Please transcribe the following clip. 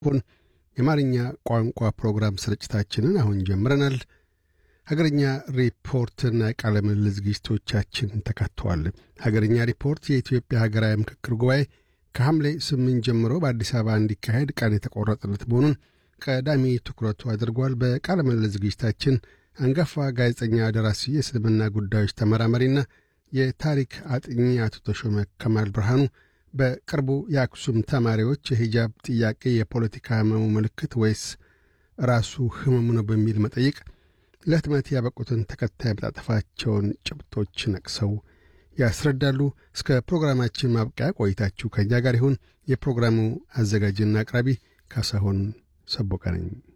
ሆን የአማርኛ ቋንቋ ፕሮግራም ስርጭታችንን አሁን ጀምረናል። ሀገርኛ ሪፖርትና ቃለ ምልልስ ዝግጅቶቻችን ተካተዋል። ሀገርኛ ሪፖርት የኢትዮጵያ ሀገራዊ ምክክር ጉባኤ ከሐምሌ ስምንት ጀምሮ በአዲስ አበባ እንዲካሄድ ቀን የተቆረጠለት መሆኑን ቀዳሚ ትኩረቱ አድርጓል። በቃለ ምልልስ ዝግጅታችን አንጋፋ ጋዜጠኛ፣ ደራሲ፣ የእስልምና ጉዳዮች ተመራማሪና የታሪክ አጥኚ አቶ ተሾመ ከማል ብርሃኑ በቅርቡ የአክሱም ተማሪዎች የሂጃብ ጥያቄ የፖለቲካ ህመሙ ምልክት ወይስ ራሱ ህመሙ ነው በሚል መጠይቅ ለህትመት ያበቁትን ተከታይ መጣጠፋቸውን ጭብጦች ነቅሰው ያስረዳሉ። እስከ ፕሮግራማችን ማብቂያ ቆይታችሁ ከእኛ ጋር ይሁን። የፕሮግራሙ አዘጋጅና አቅራቢ ካሳሆን ሰቦቀ ነኝ።